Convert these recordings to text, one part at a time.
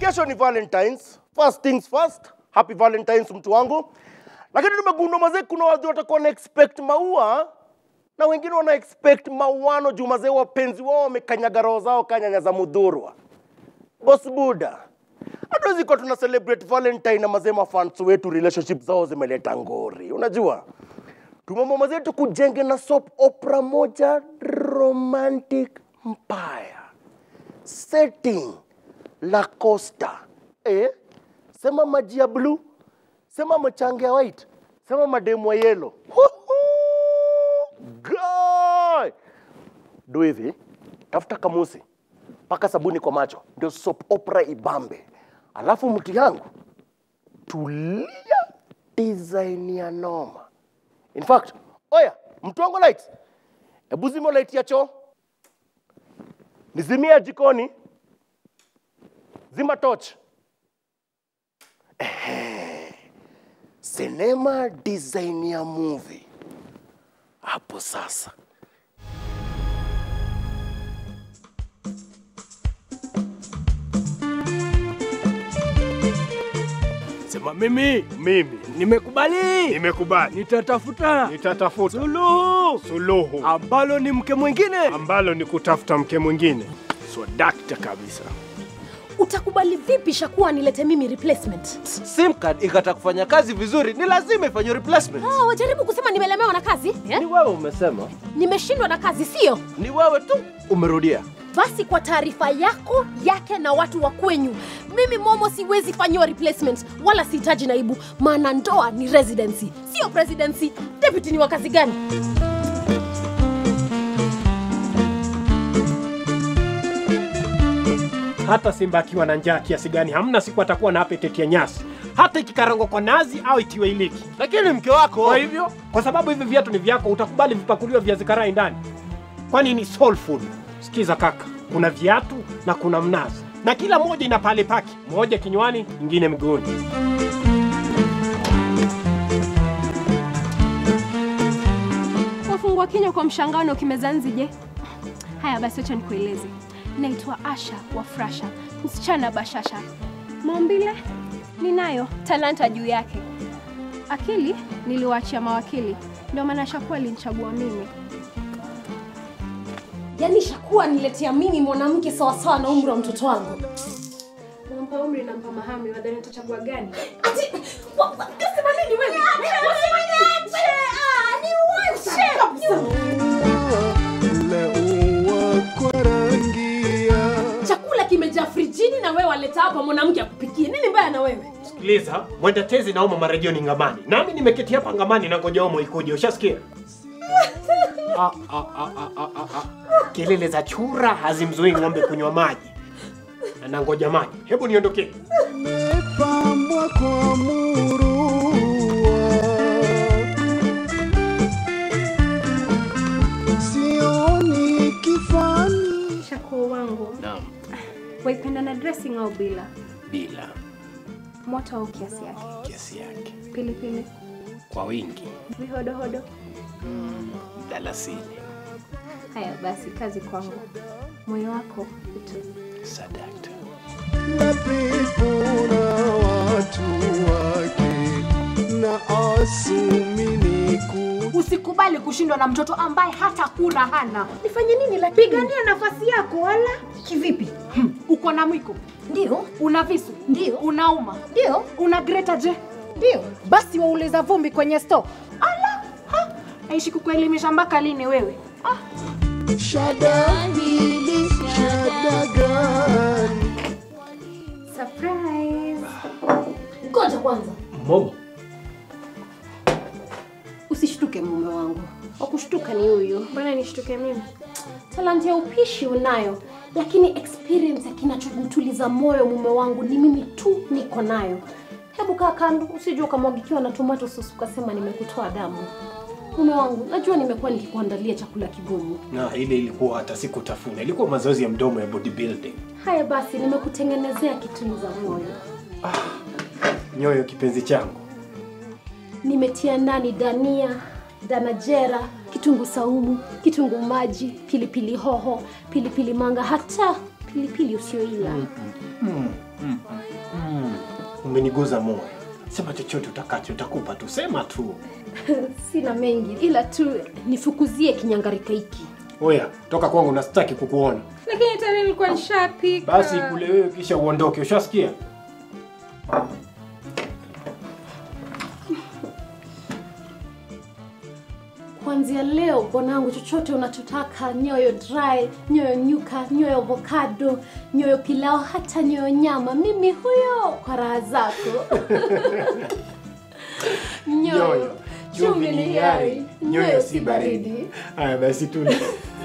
kesho ni Valentines. First things first, happy Valentines mtu wangu. Lakini nimegundua mazee, kuna watu watakuwa na expect maua na wengine wana expect mauano juu mazee wapenzi wao wamekanyaga roho zao kanyanya za mudhurwa. Boss Buda, hatuwezi kuwa tuna celebrate Valentine na mazee mafans wetu relationship zao zimeleta ngori, unajua tumeamua mazee tukujenge na soap opera moja romantic mpaya setting la Costa. Eh? Sema maji ya blue, sema machange ya white, sema mademu wa yellow. Guy! Do hivi, tafuta kamusi paka sabuni kwa macho, ndio soap opera ibambe. Alafu mti yangu tulia design ya noma. In fact, oya, mtu wangu light, hebu zima light ya choo, nizimia jikoni, zima torch. Ehe, sinema design ya movie hapo sasa. Sema mimi Mimi nimekubali, nimekubali, nitatafuta nitatafuta suluhu suluhu ambalo ni mke mwingine. ambalo ni kutafuta mke mwingine. Swadakta kabisa. Utakubali vipi Shakuwa nilete mimi replacement? sim card ikata kufanya kazi vizuri ni lazima ifanywe replacement Ah, wajaribu kusema nimelemewa na kazi eh? ni wewe umesema Nimeshindwa na kazi, sio? ni wewe tu umerudia Basi kwa taarifa yako yake na watu wa kwenyu, mimi Momo siwezi fanyiwa replacement wala sihitaji naibu, maana ndoa ni residency, sio presidency. Deputy ni wa kazi gani? Hata simba akiwa na njaa kiasi gani, hamna siku atakuwa na appetite ya nyasi, hata ikikarangwa kwa nazi au itiwe iliki. lakini mke wako Kwa hivyo, kwa sababu hivi viatu ni vyako, utakubali vipakuliwe viazi karai ndani? Kwani ni soul food? Sikiza kaka, kuna viatu na kuna mnazi, na kila moja ina pale pake, moja kinywani, nyingine mguuni. Wafungua kinywa kwa mshangao na ukimeza nzi je? Haya basi, acha nikueleze. Naitwa Asha wa Frasha, msichana bashasha. Maumbile ninayo, talanta juu yake. Akili niliwaachia mawakili, ndio maana Shakuwa alinichagua mimi. Yaani Shakuwa niletea mimi mwanamke sawasawa na umri wa mtoto wangu. Nampa umri, nampa mahamri, wadhani nitachagua gani? Ati wa- wa- kasema nini wewe? Wasema niache! Ah, niwache! Chakula kimejaa frijini na wewe waleta hapa mwanamke akupikie. Nini mbaya na wewe? Sikiliza, mwenda tezi naoma marejeo ni ngamani, nami nimeketi hapa ngamani na ngoja omo ikuje. Ushasikia? Ah, ah, ah, ah, ah, ah, ah. Kelele za chura hazimzuii ng'ombe kunywa maji, na nangoja maji. Hebu niondokee. Pambwa kwa murua, sioni kifani. Shakuwa wangu, Naam, waipenda na dressing au bila? bila Moto au kiasi yake? kiasi yake, Pilipili, kwa wingi vihodohodo? dalasini, Haya basi, kazi kwangu. Moyo wako utu. sadakta. na pepo na watu wake na asumini ku Usikubali kushindwa na mtoto ambaye hata kura hana. Nifanye nini lakini? Pigania nafasi yako wala Kivipi? uko na mwiko, Ndio, una visu, Ndio. unauma, ndio, una greta je? ndio. Basi wauliza vumbi kwenye store. Ala, ha, aishi kukuelimisha mpaka lini wewe? Ah, shada hili shada gani Surprise! Ngoja kwanza. Momo, Usishtuke mume wangu. Wakushtuka ni huyu. Mbona nishtuke mimi? Talanta ya upishi unayo, lakini experience ya kinachomtuliza moyo mume wangu ni mimi tu niko nayo. Hebu kaa kando, usijue ukamwagikiwa na tomato sauce ukasema nimekutoa damu. Mume wangu, najua nimekuwa nikikuandalia chakula kigumu. na ile ilikuwa hata sikutafuna, ilikuwa mazoezi ya mdomo ya bodybuilding. Haya basi, nimekutengenezea kituliza moyo. Nyoyo kipenzi changu, Nimetia ndani dania, danajera, kitunguu saumu, kitunguu maji, pilipili hoho, pilipili manga, hata pilipili usioila. Umeniguza moyo. Sema chochote utakacho, utakupa tu, sema tu. Sina mengi ila tu nifukuzie kinyangarika hiki. Oya, toka kwangu na sitaki kukuona. Lakini tayari nilikuwa nishapika. Basi kule wewe kisha uondoke, ushasikia? Kuanzia leo bwanangu, chochote unachotaka, nyoyo dry, nyoyo nyuka, nyoyo avocado, nyoyo pilao, hata nyoyo nyama, mimi huyo kwa raha zako. nyoyo chumvi ni hiari, nyoyo si baridi. Haya basi tule.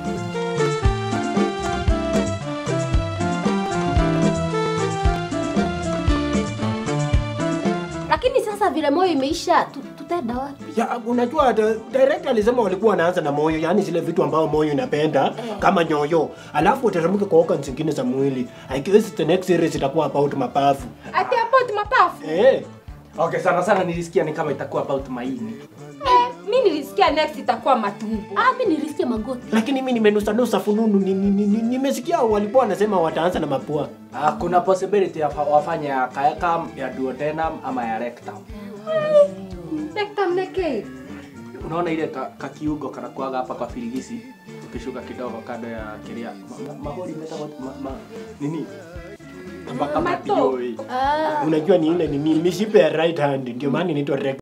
Lakini sasa vile moyo imeisha, tu- tutaenda wapi? Ya, unajua the- director alisema walikuwa wanaanza na moyo, yani zile vitu ambao moyo inapenda kama nyoyo, alafu uteremke kwa organs zingine za mwili. I guess the next series itakuwa about mapafu. Ati about mapafu. Eh, Okay, sana sana nilisikia ni kama itakuwa about maini. Eh, mi nilisikia next itakuwa matumbo. Ah, mimi nilisikia magoti. lakini mimi nimenusa nusa fununu, ni- ni- ni- ni- nimesikia walikuwa wanasema wataanza na mapua. Ah, kuna possibility ya fa- wafanye ya caecum, ya duodenum ama ya rectum. Rectum neck. Unaona ile ka, kakiugo kanakuaga hapa kwa firigisi ukishuka kidogo kando ya kiria ma, ma, mahori metagwo ma, ma, nini mpaka Mato. madioi Ah, Unajua ni ile ni mishipe ya right hand, ndio maana inaitwa rectum.